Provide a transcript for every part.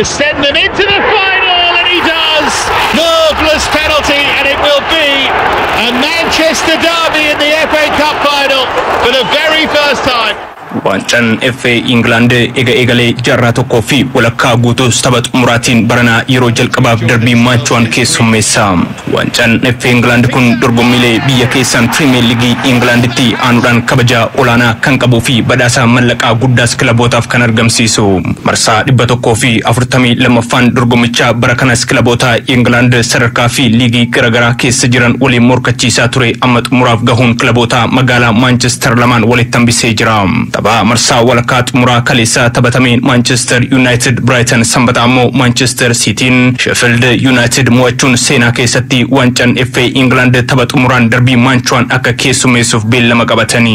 to send them into the final, and he does. Marvellous penalty, and it will be a Manchester derby in the FA Cup final for the very first time. Waancaan FA Ingilandi ega egalee jaarraa tokkoo fi walakkaa guutuus tapha xumuraatiin baranaa yeroo jalqabaaf darbii maachuwaan keessummeessa. Waancaan FA Ingilandi kun dorgommiilee biyya keessaan Pirimeer Liigii Ingilanditti aanuudhaan kabaja olaanaa kan qabuu fi badhaasa mallaqaa guddaas kilabootaaf kan argamsiisu. Marsaa dhibba tokkoo fi afurtamii lammaffaan dorgommichaa bara kanas kilaboota Ingiland sadarkaa fi liigii garaagaraa keessa jiran waliin morkachiisaa ture amma xumuraaf gahuun kilaboota magaalaa Manchester lamaan walitti hambisee jira. taphaa marsaa walakkaa xumuraa kaleessaa taphatameen Manchester United Brighton sanbataa immoo Manchester Cityin Sheffield United mo'achuun seenaa keessatti waancaan FA England tapha xumuraan darbii maanchuwaan akka keessummeessuuf beellama qabatanii.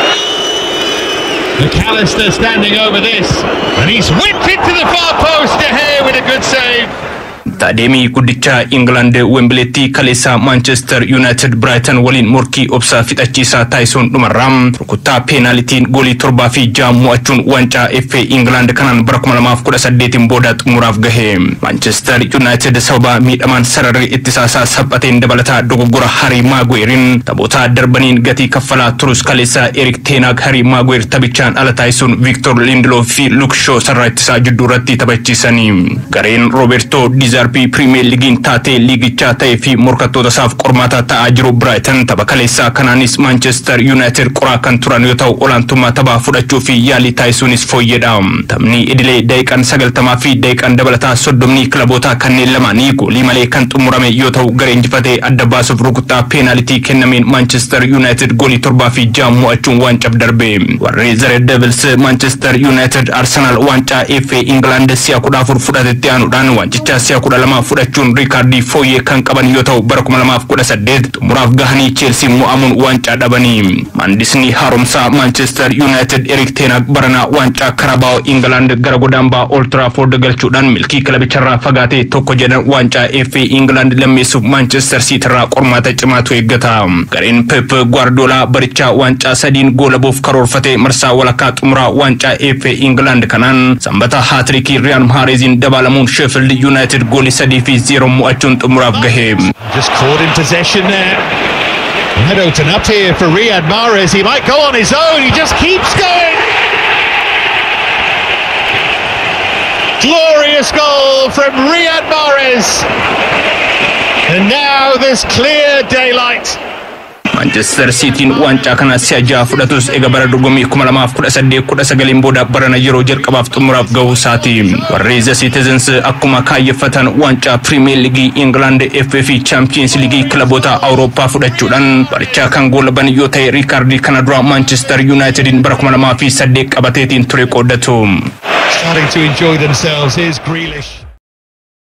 McAllister standing over this, and he's whipped it to the far post. De Gea with a good save. Taadeemii guddicha England Wembileetti kaleessaa Manchester United Brighton waliin morkii obsaa fixachiisaa taasisuun dhumarraa rukuttaa peenaalitiin goolii torbaa fi ja'a mo'achuun waancaa FA England kanaan bara 2018 booda xumuraaf gahe. Manchester United sababa miidhamaan sararri ittisaasaa saphateen dabalataa dogoggora Harry Maguirein taphoota darbaniin gatii kaffalaa turus kaleessaa Erik Teenaag Harry Maguire taphichaan ala taasisuun Victor Lindelof fi Luke Shaw sarara ittisaa jidduu irratti taphachiisanii. Gareen Roberto Dizar darbii pirimeer liigiin taatee liigichaa ta'ee fi morkattoota isaaf qormaata ta'aa jiru Brighton tapha kaleessaa kanaanis Manchester United qoraa kan turan yoo ta'u olaantummaa taphaa fudhachuu fi yaalii taasisuunis fooyyedha. Taphni idilee daqiiqaan sagaltamaa fi daqiiqaan dabalataa soddomni kilaboota kanneen lamaanii goolii malee kan xumurame yoo ta'u garee injifatee adda baasuuf rukuttaa peenaalitii kennameen Manchester United goolii torbaa fi ja'a mo'achuun waancaa darbe. Warri Red Devils Manchester United Arsenal waancaa FA England si'a kudha afur fudhatetti aanuudhaan waancichaa si'a kudha lama fudhachuun riikaardii fooyyee kan qaban yoo ta'u bara kuma lamaaf kudha saddeet xumuraaf gahanii cheelsii mo'amuun waancaa dhabanii maandisni haaromsaa maanchestar yuunaayitid erik teenaag baranaa waancaa karabaa'oo ingilaand gara godaambaa old trafford galchuudhaan milkii kilabicharraa fagaatee tokko jedhan waancaa FA ingilaand lammeessuuf maanchestar siitirraa qormaata cimaatu eeggata gareen pep gwaardoolaa barichaa waancaa sadiin goolabuuf karoorfate marsaa walakkaa xumuraa waancaa FA ingilaand kanaan sanbata haatirikii riyaan maareeziin dabalamuun sheefild yuunaayitid goolii sadii fi zeero mo'achuun xumuraaf gahe. Just caught in possession there. Might open up here for Riyad Mahrez. He might go on his own. He just keeps going. Glorious goal from Riyad Mahrez. And now there's clear daylight. Manchester Cityin waancaa kana si'a jaha fudhatus eega bara dorgommii kuma lamaaf kudha saddeet kudha sagaliin booda barana yeroo jalqabaaf xumuraaf gahuu isaati. Warri The Citizens akkuma kaayyeffatan waancaa Premier League England FA fi Champions League kilaboota Awurooppaa fudhachuudhaan barichaa kan goolaban yoo ta'e riikaardii kana dura Manchester Unitedin bara kuma lamaa fi saddeet qabateetiin ture qooddatu. Starting to enjoy themselves. Here's Grealish.